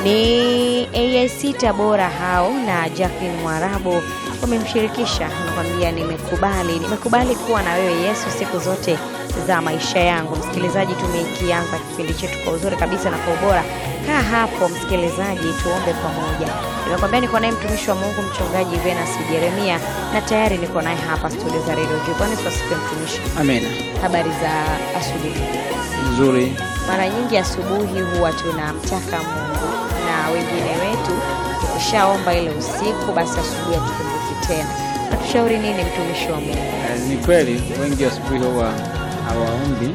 Ni AIC Tabora hao na Jacqueline Mwarabu wamemshirikisha, anakwambia nimekubali, nimekubali kuwa na wewe Yesu siku zote za maisha yangu. Msikilizaji, tumekianza kipindi chetu kwa uzuri kabisa na kwa ubora. Kaa hapo msikilizaji, tuombe pamoja. Nimekwambia niko naye mtumishi wa Mungu mchungaji Venus Jeremia, na tayari niko naye hapa studio za Radio Jibani. Tuwasikie mtumishi, Amina. habari za asubuhi. Nzuri. Mara nyingi asubuhi huwa tunamtaka Mungu na wengine wetu tukishaomba ile usiku, basi asubuhi hatukumbuki tena. Natushauri nini mtumishi wa Mungu? Eh, ni kweli wengi asubuhi huwa hawaombi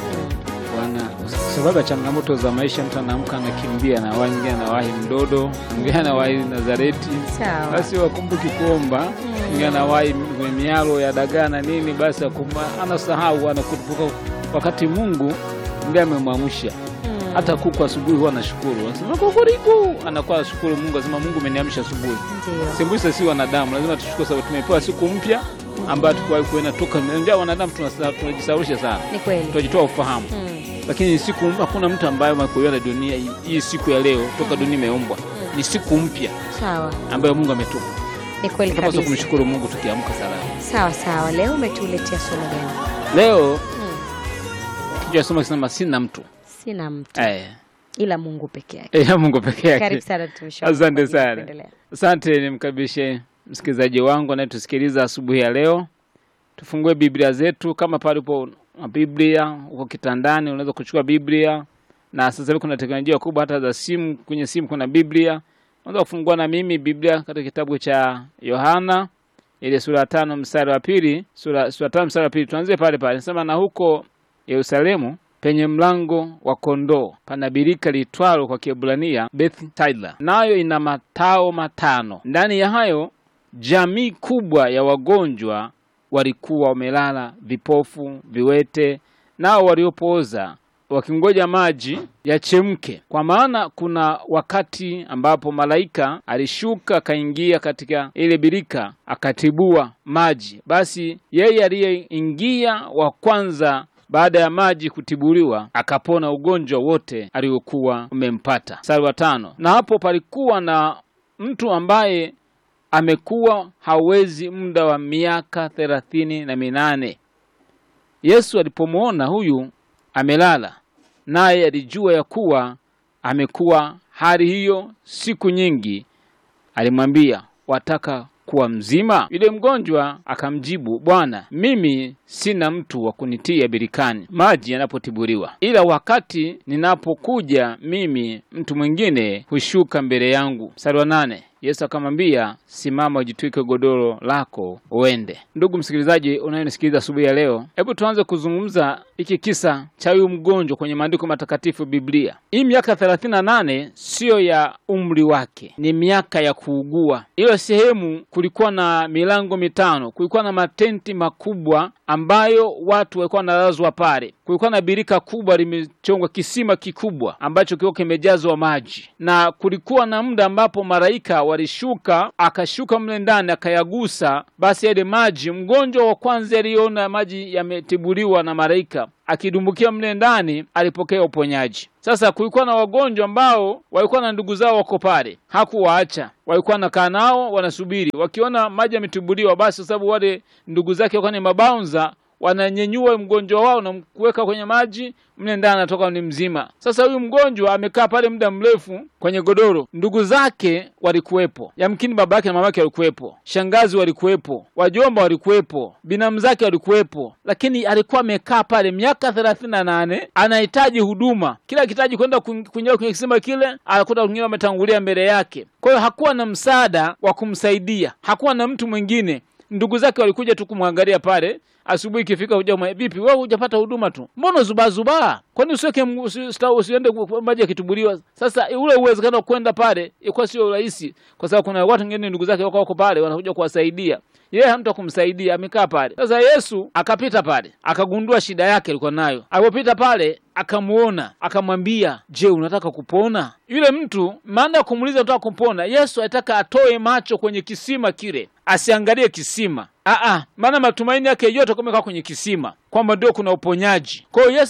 wana sababu ya changamoto za maisha. Mtu anaamka anakimbia, na mwingine anawahi mdodo, mwingine anawahi Nazareti, Sawa. basi wakumbuki kuomba. Mwingine anawahi kwenye mialo ya dagaa na nini, basi akuma- anasahau, anakumbuka wakati Mungu ndiye amemwamsha. Mm. Hata kuku asubuhi huwa anashukuru, anasema kukuriku, anakuwa ashukuru Mungu, anasema Mungu umeniamsha asubuhi. Ndio. Sembuse si wanadamu, lazima tushukuru sababu tumepewa siku mpya ambayo tukuwahi kuenda toka. Ndio wanadamu tunasa- tunajisaulisha sana, Ni kweli. tunajitoa ufahamu, Mm. lakini siku hakuna mtu ambaye amekuiona dunia hii- hii siku ya leo toka dunia imeumbwa ni siku mpya Sawa. ambayo Mungu ametupa. Ni kweli Tunapaswa kabisa. kumshukuru Mungu tukiamka salama. Sawa sawa. Leo umetuletea somo gani? Leo Mm. kichwa cha somo kinasema sina mtu Sina mtu eh, ila Mungu peke yake. eh, Mungu peke yake. Karibu sana mtumishi wa Mungu. Asante sana. Endelea. Asante, nimkaribishe msikilizaji wangu anayetusikiliza asubuhi ya leo. Tufungue Biblia zetu, kama pale upo na Biblia uko kitandani, unaweza kuchukua Biblia, na sasa hivi kuna teknolojia kubwa, hata za simu. Kwenye simu kuna Biblia, unaweza kufungua na mimi Biblia katika kitabu cha Yohana ile sura ya tano mstari wa pili, sura sura tano mstari wa pili. Tuanzie pale pale, nasema na huko Yerusalemu penye mlango wa kondoo pana birika liitwalo kwa Kiebrania Beth-Taila, nayo ina matao matano. Ndani ya hayo jamii kubwa ya wagonjwa walikuwa wamelala, vipofu, viwete, nao waliopooza wakingoja maji yachemke. Kwa maana kuna wakati ambapo malaika alishuka akaingia katika ile birika akatibua maji. Basi yeye aliyeingia wa kwanza baada ya maji kutibuliwa akapona ugonjwa wote aliokuwa umempata. Mstari wa tano, na hapo palikuwa na mtu ambaye amekuwa hawezi muda wa miaka thelathini na minane. Yesu alipomwona huyu amelala, naye alijua ya kuwa amekuwa hali hiyo siku nyingi, alimwambia, wataka kuwa mzima? Yule mgonjwa akamjibu, Bwana, mimi sina mtu wa kunitia birikani maji yanapotibuliwa, ila wakati ninapokuja mimi, mtu mwingine hushuka mbele yangu. Mstari wa nane. Yesu akamwambia, simama, ujitwike godoro lako uende. Ndugu msikilizaji unayenisikiliza asubuhi ya leo, hebu tuanze kuzungumza hiki kisa cha huyu mgonjwa kwenye maandiko matakatifu Biblia. Hii miaka thelathini na nane siyo ya umri wake, ni miaka ya kuugua. Hiyo sehemu kulikuwa na milango mitano, kulikuwa na matenti makubwa ambayo watu walikuwa wanalazwa pale. Kulikuwa na birika kubwa limechongwa, kisima kikubwa ambacho kilikuwa kimejazwa maji, na kulikuwa na muda ambapo malaika walishuka, akashuka mle ndani akayagusa, basi yale maji. Mgonjwa wa kwanza aliona maji yametibuliwa na malaika akidumbukia mle ndani alipokea uponyaji. Sasa kulikuwa na wagonjwa ambao walikuwa na ndugu zao wako pale, hakuwaacha walikuwa nakaa nao wanasubiri, wakiona maji yametibuliwa, basi kwa sababu wale ndugu zake walikuwa ni mabaunza, wananyenyua mgonjwa wao na kuweka kwenye maji mle ndani, anatoka ni mzima. Sasa huyu mgonjwa amekaa pale muda mrefu kwenye godoro, ndugu zake walikuwepo, yamkini baba yake na mama yake walikuwepo, shangazi walikuwepo, wajomba walikuwepo, binamu zake walikuwepo, lakini alikuwa amekaa pale miaka thelathini na nane anahitaji huduma, kila akihitaji kwenda kuingia kwenye kisima kile anakuta wengine wametangulia mbele yake. Kwa hiyo hakuwa na msaada wa kumsaidia, hakuwa na mtu mwingine. Ndugu zake walikuja tu kumwangalia pale asubuhi ikifika, huja vipi, wewe hujapata huduma tu, mbona zubazubaa? Kwani usiweke usiende maji yakitubuliwa? Sasa ule uwezekano wa kwenda pale ilikuwa sio rahisi, kwa sababu kuna watu wengine ndugu zake wako wako pale wanakuja kuwasaidia yeye hamtu kumsaidia, amekaa pale. Sasa Yesu akapita pale, akagundua shida yake alikuwa nayo. Alipopita pale, akamuona, akamwambia, je, unataka kupona? Yule mtu maana ya kumuuliza unataka kupona, Yesu alitaka atoe macho kwenye kisima kile, asiangalie kisima, Aa, maana matumaini yake yote kumekaa kwenye kisima kwamba ndio kuna uponyaji. Kwa hiyo Yesu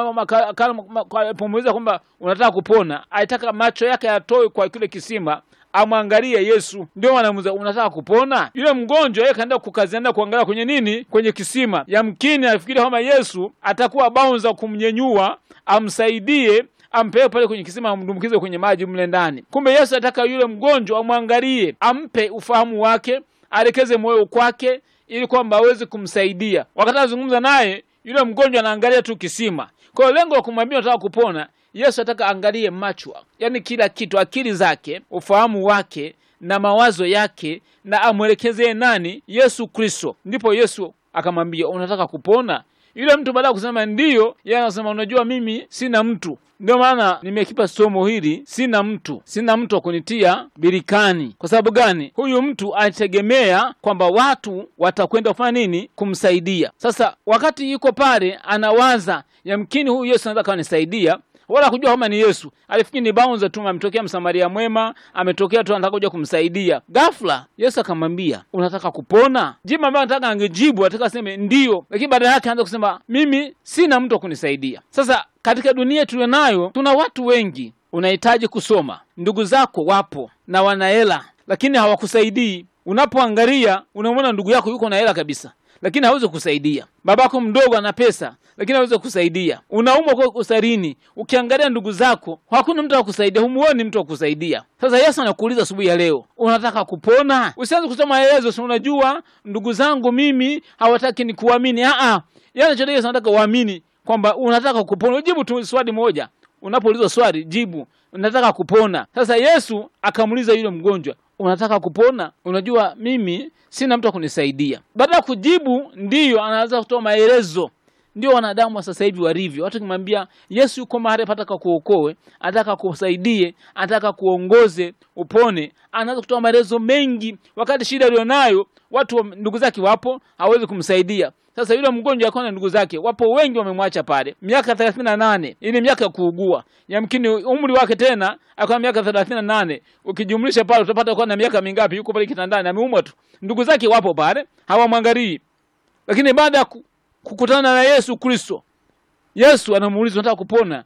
akapomuuliza kwamba unataka kupona, alitaka macho yake yatoe kwa kile kisima amwangalie Yesu. Ndio wanamuuliza unataka kupona? Yule mgonjwa yeye kaenda kukaziana kuangalia kwenye nini, kwenye kisima. Yamkini afikiri kwamba Yesu atakuwa baunza kumnyenyua, amsaidie ampeleke pale kwenye kisima amdumbukize kwenye maji mle ndani. Kumbe Yesu anataka yule mgonjwa amwangalie, ampe ufahamu wake, aelekeze moyo kwake, ili kwamba aweze kumsaidia. Wakati anazungumza naye, yule mgonjwa anaangalia tu kisima. Kwa hiyo lengo la kumwambia unataka kupona, Yesu anataka angalie macho, yaani kila kitu, akili zake, ufahamu wake na mawazo yake, na amwelekezee nani? Yesu Kristo. Ndipo Yesu akamwambia unataka kupona? Yule mtu baada ya kusema ndiyo, yeye anasema unajua, mimi sina mtu. Ndio maana nimekipa somo hili, sina mtu, sina mtu wa kunitia birikani. Kwa sababu gani? Huyu mtu alitegemea kwamba watu watakwenda kufanya nini? Kumsaidia. Sasa wakati yuko pale, anawaza yamkini huyu Yesu anaweza kanisaidia wala kujua kama ni Yesu. Alifikiri ni baunza tu, ametokea Msamaria mwema, ametokea tu anataka kuja kumsaidia. Ghafla Yesu akamwambia unataka kupona? Jibu ambayo anataka angejibu, ataka aseme ndiyo, lakini baada yake anza kusema mimi sina mtu wa kunisaidia. Sasa katika dunia tulio nayo, tuna watu wengi, unahitaji kusoma, ndugu zako wapo na wana hela, lakini hawakusaidii. Unapoangalia unamwona ndugu yako yuko na hela kabisa lakini hawezi kusaidia. Babako mdogo ana pesa, lakini hawezi kusaidia. Unaumwa kwa usarini, ukiangalia ndugu zako hakuna mtu wa kusaidia, humuoni mtu wa kusaidia. Sasa Yesu anakuuliza asubuhi ya leo, unataka kupona? Usianze kusoma maelezo, si unajua ndugu zangu mimi hawataki ni kuamini. Aa, yani chote Yesu anataka uamini kwamba unataka kupona. Ujibu tu swali moja, unapoulizwa swali jibu, unataka kupona. Sasa Yesu akamuuliza yule mgonjwa unataka kupona? Unajua mimi sina mtu wa kunisaidia. Baada ya kujibu ndiyo, anaanza kutoa maelezo. Ndio wanadamu wa sasa hivi walivyo. Watu kimwambia Yesu yuko mahali pataka kuokoe, anataka kusaidie, anataka kuongoze, upone, anaanza kutoa maelezo mengi, wakati shida alionayo watu ndugu zake wapo, hawezi kumsaidia. Sasa yule mgonjwa akawa na ndugu zake wapo wengi, wamemwacha pale. Miaka thelathini na nane ili miaka ya kuugua, yamkini umri wake tena akawa miaka thelathini na nane ukijumlisha pale utapata kuwa na miaka mingapi? Yuko pale kitandani ameumwa tu, ndugu zake wapo pale, hawamwangalii. Lakini baada ya kukutana na Yesu Kristo, Yesu anamuuliza unataka kupona?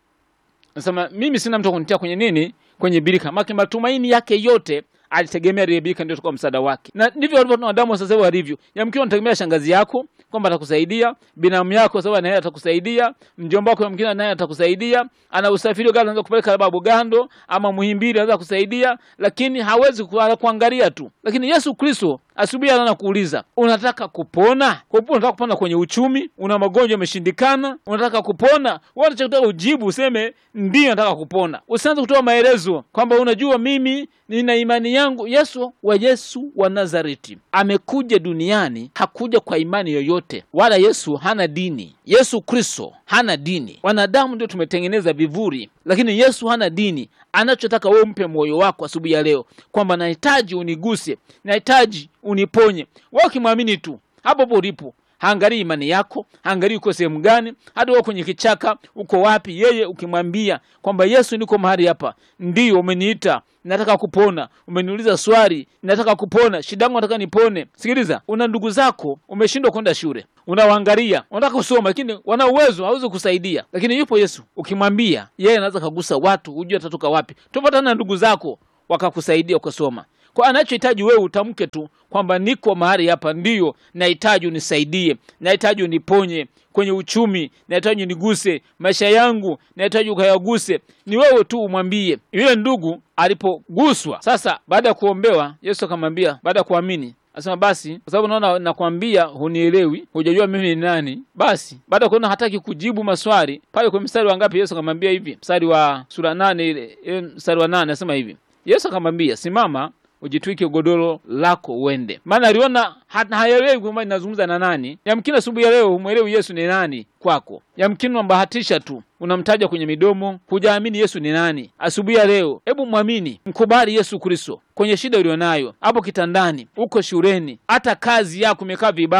Anasema mimi sina mtu kunitia kwenye nini, kwenye birika. Maki matumaini yake yote alitegemea lile birika ndio tukua msaada wake, na ndivyo walivyo wanadamu sasa hivi walivyo. Yamkini unategemea shangazi yako kwamba atakusaidia, binamu yako sababu naye atakusaidia, mjomba wako yamkini naye atakusaidia, ana usafiri gani anaweza kupeleka babu Gando ama Muhimbili anaweza kusaidia, lakini hawezi kuangalia tu. Lakini Yesu Kristo asubuhi anaanza kuuliza unataka kupona? Kwa hiyo unataka kupona kwenye uchumi, una magonjwa yameshindikana, unataka kupona, wewe unachotaka ujibu useme ndio nataka kupona. Usianze kutoa maelezo kwamba unajua mimi nina imani yangu. Yesu wa Yesu wa Nazareti amekuja duniani, hakuja kwa imani yoyote, wala Yesu hana dini. Yesu Kristo hana dini. Wanadamu ndio tumetengeneza vivuri, lakini Yesu hana dini. Anachotaka wewe mpe moyo wako asubuhi ya leo kwamba nahitaji uniguse, nahitaji uniponye. Wewe ukimwamini tu hapo hapo ulipo haangalii imani yako, haangalii uko sehemu gani, hata uko kwenye kichaka, uko wapi. Yeye ukimwambia kwamba Yesu, niko mahali hapa, ndiyo umeniita, nataka kupona, umeniuliza swali, nataka kupona, shida yangu nataka nipone. Sikiliza, una ndugu zako, umeshindwa kwenda shule, unawaangalia, unataka kusoma, lakini wana uwezo, hawezi kusaidia, lakini yupo Yesu. Ukimwambia yeye anaweza kagusa watu, hujui atatoka wapi. Tupatana na ndugu zako wakakusaidia ukasoma kwa anachohitaji wewe utamke tu kwamba niko mahali hapa, ndiyo nahitaji unisaidie, nahitaji uniponye kwenye uchumi, nahitaji uniguse maisha yangu, nahitaji ukayaguse. Ni wewe tu umwambie. Yule ndugu alipoguswa sasa, baada ya kuombewa, Yesu akamwambia, baada ya kuamini Asema basi, kwa sababu naona nakwambia, hunielewi, hujajua mimi ni nani. Basi baada ya kuona hataki kujibu maswali pale, kwa mstari wa ngapi? Yesu akamwambia hivi, mstari wa sura nane ile, mstari wa nane anasema hivi, Yesu akamwambia, simama ujitwike godoro lako uende. Maana aliona haelewi kwamba ninazungumza na nani. Yamkini asubuhi ya leo humwelewi Yesu ni nani kwako, yamkini unambahatisha tu, unamtaja kwenye midomo, hujaamini Yesu ni nani. Asubuhi ya leo, hebu mwamini, mkubali Yesu Kristo kwenye shida ulionayo, hapo kitandani, uko shuleni, hata kazi yako imekaa vibaya,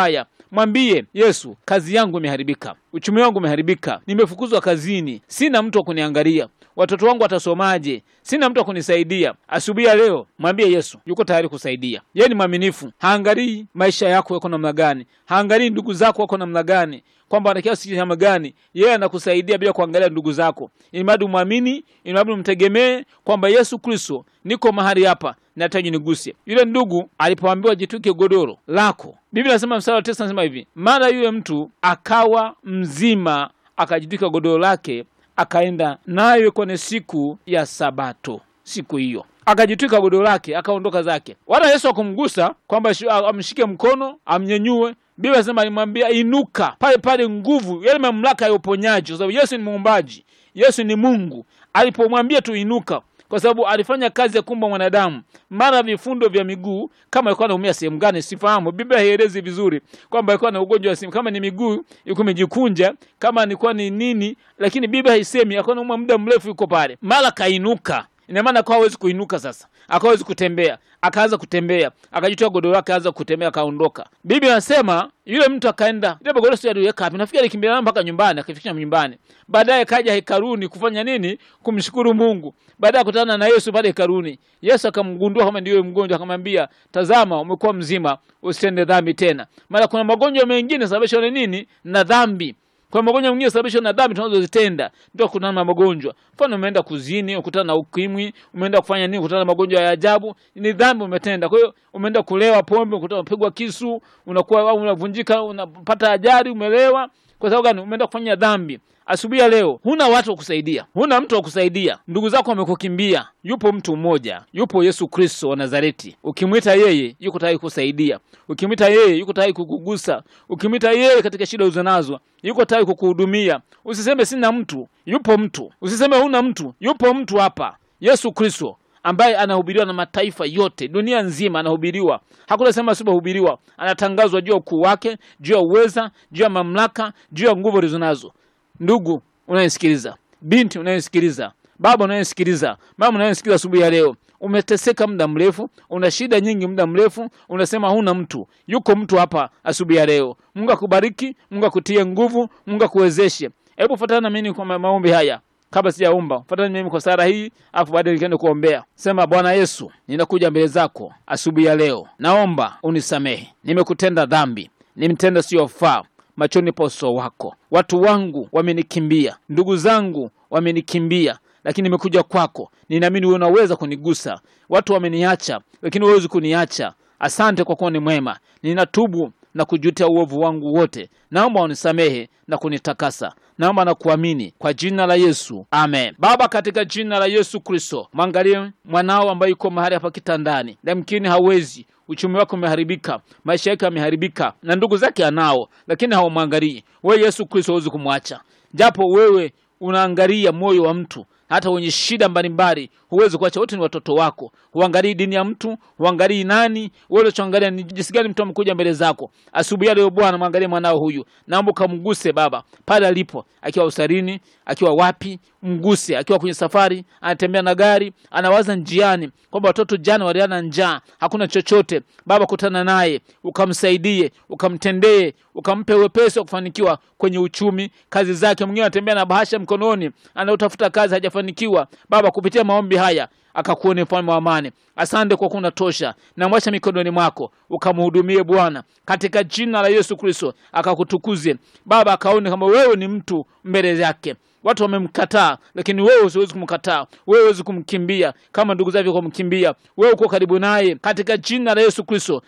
mwambie Yesu, kazi yangu imeharibika, uchumi wangu umeharibika, nimefukuzwa kazini, sina mtu wa kuniangalia, watoto wangu watasomaje? Sina mtu wa kunisaidia. Asubuhi ya leo mwambie Yesu yuko tayari kusaidia. Yeye ni mwaminifu, haangalii maisha yako yako namna gani, haangalii ndugu zako wako namna gani, kwamba wana kiasi namna gani. Yeye anakusaidia bila kuangalia ndugu zako, ilimradi umwamini, ilimradi umtegemee kwamba Yesu Kristo, niko mahali hapa nahitaji niguse. Yule ndugu alipoambiwa jitwike godoro lako, Biblia nasema mstari wa tisa nasema hivi, mara yule mtu akawa mzima, akajitwika godoro lake akaenda nayo kwenye siku ya Sabato. Siku hiyo akajitwika godoro lake akaondoka zake, wala Yesu akumgusa kwamba amshike mkono amnyenyue. Biblia nasema alimwambia inuka. Pale pale nguvu, yale mamlaka ya uponyaji, kwa sababu Yesu ni muumbaji, Yesu ni Mungu. Alipomwambia tu inuka, kwa sababu alifanya kazi ya kumba mwanadamu, mara vifundo vya miguu. Kama alikuwa anaumia sehemu gani sifahamu, Biblia haielezi vizuri kwamba alikuwa na ugonjwa wa sehemu, kama ni miguu ilikuwa imejikunja, kama alikuwa ni nini, lakini Biblia haisemi. Alikuwa anaumwa muda mrefu, yuko pale, mara kainuka. Ina maana akawa hawezi kuinuka sasa, akawa hawezi kutembea, akaanza kutembea, akajitoa godoro lake, akaanza kutembea, akaondoka. Biblia anasema yule mtu akaenda, ile godoro sio aliweka wapi, nafikiri alikimbia nalo mpaka nyumbani, akafikisha nyumbani. Baadaye kaja hekaluni kufanya nini? Kumshukuru Mungu. Baadaye akutana na Yesu pale hekaluni. Yesu akamgundua kama ndiyo mgonjwa, akamwambia, tazama, umekuwa mzima, usitende dhambi tena. Maana kuna magonjwa mengine sababishwa na nini? Na dhambi kwa magonjwa mengine sababishwa na dhambi tunazozitenda, ndio kutana na magonjwa. Mfano, umeenda kuzini, ukutana na ukimwi, umeenda kufanya nini, ukutana na magonjwa ya ajabu, ni dhambi umetenda. Kwa hiyo umeenda kulewa pombe, ukutana unapigwa kisu, unakuwa au unavunjika, unapata ajali, umelewa. Kwa sababu gani? Umeenda kufanya dhambi. Asubuhi ya leo huna watu wa kusaidia, huna mtu wa kusaidia, ndugu zako wamekukimbia. Yupo mtu mmoja, yupo Yesu Kristo wa Nazareti. Ukimwita yeye, yuko tayari kusaidia. Ukimwita yeye, yuko tayari kukugusa. Ukimwita yeye katika shida uzonazo, yuko tayari kukuhudumia. Usiseme sina mtu, yupo mtu. Usiseme huna mtu, yupo mtu hapa, Yesu Kristo ambaye anahubiriwa na mataifa yote dunia nzima, anahubiriwa. Hakuna sema asipohubiriwa. Anatangazwa juu ya ukuu wake, juu ya uweza, juu ya mamlaka, juu ya nguvu alizonazo. Ndugu unayesikiliza, binti unayesikiliza, baba unayesikiliza, mama unayesikiliza asubuhi ya leo, umeteseka muda mrefu, una shida nyingi muda mrefu, unasema huna mtu. Yuko mtu hapa asubuhi ya leo. Mungu akubariki, Mungu akutie nguvu, Mungu akuwezeshe. Hebu fuatana na mimi kwa maombi haya. Kabla sijaomba, fuatana mimi kwa sala hii, afu baadaye nikaenda kuombea. Sema, Bwana Yesu, ninakuja mbele zako asubuhi ya leo, naomba unisamehe, nimekutenda dhambi, nimtenda siyofaa machoni pa uso wako. Watu wangu wamenikimbia, ndugu zangu wamenikimbia, lakini nimekuja kwako, ninaamini wewe unaweza kunigusa. Watu wameniacha, lakini huwezi kuniacha. Asante kwa kuwa ni mwema. Ninatubu na kujutia uovu wangu wote, naomba unisamehe na kunitakasa. Naomba na kuamini kwa jina la Yesu, amen. Baba, katika jina la Yesu Kristo, mwangalie mwanao ambaye yuko mahali hapa kitandani, yamkini hawezi uchumi wake umeharibika, maisha yake yameharibika, na ndugu zake anao, lakini hawamwangalii. Wewe Yesu Kristo huwezi kumwacha, japo wewe unaangalia moyo wa mtu hata wenye shida mbalimbali huwezi kuacha. Wote ni watoto wako. Huangalii dini ya mtu, huangalii nani. Wewe unachoangalia ni jinsi gani mtu amekuja mbele zako asubuhi ya leo. Bwana, mwangalie mwanao huyu, naomba ukamguse Baba pale alipo, akiwa usarini, akiwa wapi, mguse. Akiwa kwenye safari, anatembea na gari, anawaza njiani kwamba watoto jana waliana njaa, hakuna chochote. Baba, kutana naye, ukamsaidie, ukamtendee, ukampe wepesi wa kufanikiwa kwenye uchumi, kazi zake. Mwingine anatembea na bahasha mkononi, anautafuta kazi, hajafanikiwa. Baba, kupitia maombi haya akakuone mfalme wa amani. Asante kwa kuna tosha, namwacha mikononi mwako, ukamhudumie Bwana, katika jina la Yesu Kristo, akakutukuze Baba, akaone kama wewe ni mtu mbele yake. Watu wamemkataa, lakini wewe usiwezi kumkataa. Wewe huwezi kumkimbia kama ndugu zake kumkimbia. Wewe uko karibu naye, katika jina la Yesu Kristo